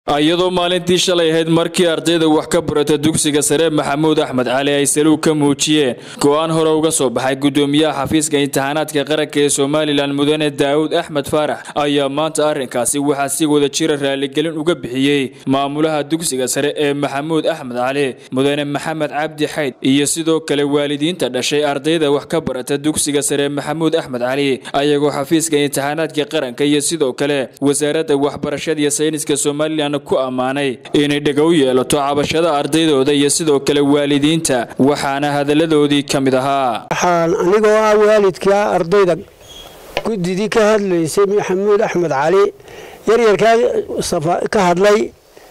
iyadoo maalintii shalay ahayd markii ardayda wax ka barata dugsiga sare maxamuud axmed cali ay saluug ka muujiyeen go-aan hore uga soo baxay gudoomiyaha xafiiska imtixaanaadka qaranka ee somalilan mudane daawud axmed faarax ayaa maanta arrinkaasi waxaa si wada jira raaligelin uga bixiyey maamulaha dugsiga sare ee maxamuud axmed cali mudane maxamed cabdi xayd iyo sidoo kale waalidiinta dhashay ardayda wax ka barata dugsiga sare maxamuud axmed cali ayagoo xafiiska imtixaanaadka qaranka iyo sidoo kale wasaaradda waxbarashada iyo sayniska somalilan ku ammaanay inay dhega u yeelato cabashada ardaydooda iyo sidoo kale waalidiinta waxaana hadaladoodii ka mid ahaa waxaan anigoo ah waalidka ardayda guddidii ka hadlaysay maxamuud axmed cali yaryarkaa ka hadlay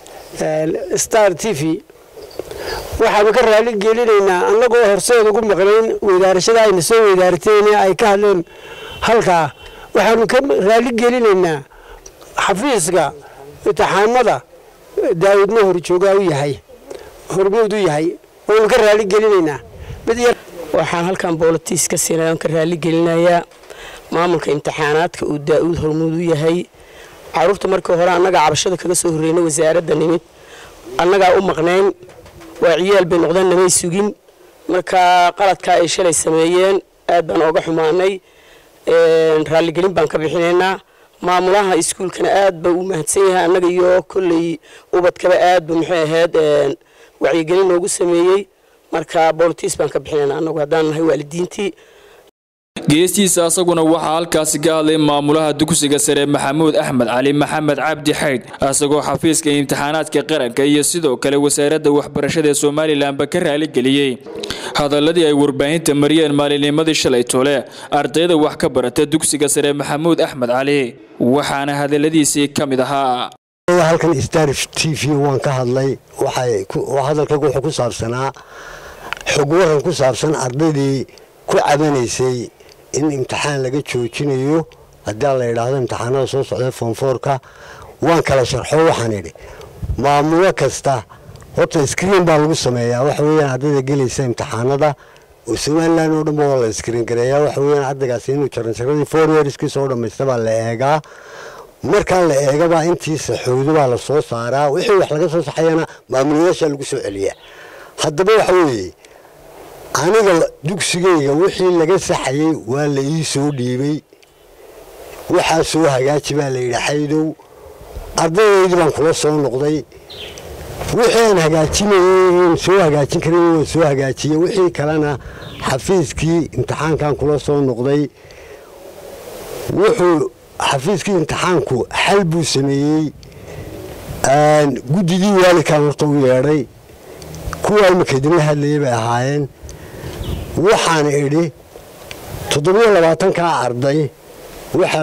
star t v waxaanu ka raali gelinaynaa annagoo horseed ugu maqnayn weydaarashada ayna soo weydaarteen ay ka hadleen halkaa waxaanu ka raali gelinaynaa xafiiska imtixaamada daawudna horjoogaa u yahay hormuud u yahay waynu ka raali gelinaynaa waxaan halkan boolitiis ka siinay aan ka raali gelinayaa maamulka imtixaanaadka uu daa-uud hormuud u yahay caruurta markii hore annagaa cabashada kaga soo horreynay wasaaradda nimid annagaa u maqnayn waa ciyaal bay noqdeen namay sugin marka qaladkaa ay shalay sameeyeen aad baan ooga xumaanay raaligelin baan ka bixinaynaa maamulaha iskuulkana aad ba u mahadsan yahay annaga iyo kolley ubadkaba aad ba muxuu ahayd wacyigelin noogu sameeyey marka boolitiis baan ka bixinayna annagu haddaan nahay waalidiintii geestiisa asaguna waxaa halkaasi ka hadlay maamulaha dugsiga sare maxamuud axmed cali maxamed cabdi xayd asagoo xafiiska imtixaanaadka qaranka iyo sidoo kale wasaaradda waxbarashada ee somalilanba ka raaligeliyey hadaladii ay warbaahinta mariyeen maalinnimadii shalay tole ardayda wax ka barata dugsiga sare maxamuud axmed cali waxaana hadaladiisii ka mid ahaa halkan star t v waan ka hadlay hadalkaygu wuxuu ku saabsanaa xog waran ku saabsan ardaydii ku cabanaysay in imtixaan laga joojinayo haddii la yidhaahdo imtixaanada soo socda foonfoorka waan kala sharxo waxaan idhi maamulo kasta horta screen baa lagu sameeyaa waxa weyaan ardayda gelaysa imtixaanada oo somalilan oo dhanba waa la screen gareeyaa waxa weyaan ardaygaasi inuu jaranjaradii four yearskii soo dhammaysta baa la eegaa markaa la eegabaa intii saxowdo baa la soo saaraa wixii wax laga soo saxayana maamulayaashaa lagu soo celiyaa haddaba waxa weeye aniga dugsigayga wixii laga saxayey waa la ii soo dhiibay waxaa soo hagaaji baa la yidhi xaydow ardaydaydii baan kula soo noqday wixii aan hagaajinayey soo hagaajin karin waan soo hagaajiyey wixii kalena xafiiskii imtixaankan kula soo noqday wuxuu xafiiskii imtixaanku xal buu sameeyey guddidii waalidkan horta u yeedhay kuwaa imika idinla hadlayay bay ahaayeen waxaan idhi toddobiyo labaatankaa arday waxaa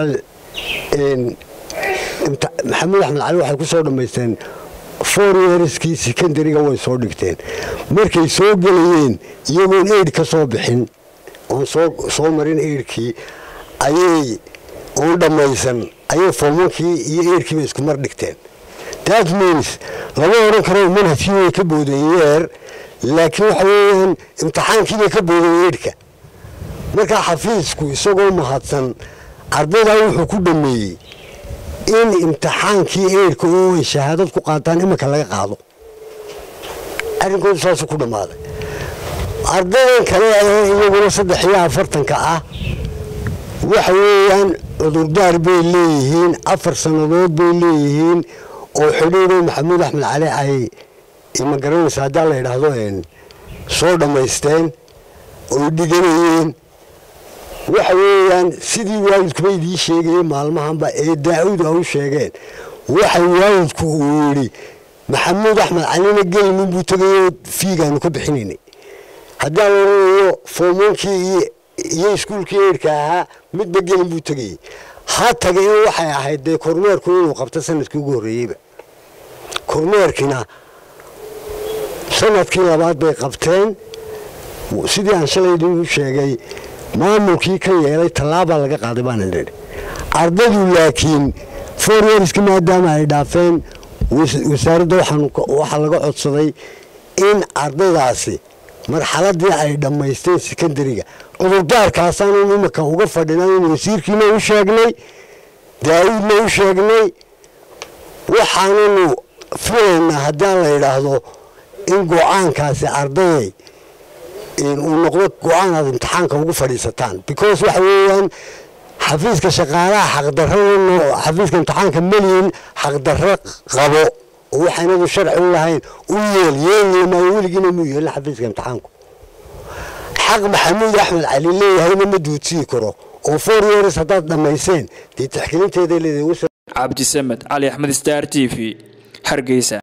maxamuud axmed cali waxay ku soo dhammaysteen four yearskii secondariga way soo dhigteen markay soo gelayeen iyagoon eid ka soo bixin oon soo marin eidhkii ayay oon dhammaysan ayay formankii iyo eidhkiiba isku mar dhigteen that means lama odhan karo manhajkii way ka boodeen yeer laakiin waxa weeyaan imtixaankiibay ka boodeen eidhka markaa xafiisku isagoo mahadsan ardaydaa wuxuu ku dhammeeyey in imtixaankii eidhka oo ay shahaadad ku qaataan iminka laga qaado arrinkoodu saasuu ku dhammaaday ardaydan kale ee iyaguna saddex iyo afartanka ah waxa weeyaan cudurdaar bay leeyihiin afar sannadood bay leeyihiin oo xidhiidho maxamuud axmed cali ay ma garanaysa haddaa la yidhaahdo soo dhammaysteen oy dhiganayeen waxa weeyaan sidii waalidkuba idiin sheegayey maalmahanba ee daa-uud a u sheegeen waxa waalidku uu yidhi maxamuud axmed calina gelinin buu tegayoo fiigaanu ka bixinaynay haddaa la odhanayo foomoonkii iyo iskuulkii eidhka ahaa midba gelin buu tegayey ha tagay waxay ahayd dee kormeerku inuu qabto sanadkii ugu horreeyeyba kormeerkiina sanadkii labaad bay qabteen sidii aan shalay idinku sheegay maamulkii ka yeelay tallaabaa laga qaaday baan idhi ardaydu laakiin foryerski maadaama ay dhaafeen wasaaradda waxaa laga codsaday in ardaydaasi marxaladii ay dhammaysteen sekondariga cudurdaarkaasaanu imika uga fadhinaa in wasiirkiina u sheegnay daawuudna u sheegnay waxaananu filaynaa haddaan la yidhaahdo in go-aankaasi ardayay uu noqdo go-aan aad imtixaanka ugu fadhiisataan because waxa weeyaan xafiiska shaqaalaha xaqdarrada xafiiska imtixaanka meliyin xaqdarro qabo oo waxaynadu sharci u lahayn u yeel yeelnimaayo weligiina muu yeelin xafiiska imtixaanku xaq maxamuud axmed cali leeyahayna ma duudsii karo oo four years haddaad dhammayseen dee tixgelinteeda leedahay cabdisamed cali axmed star t v hargeysa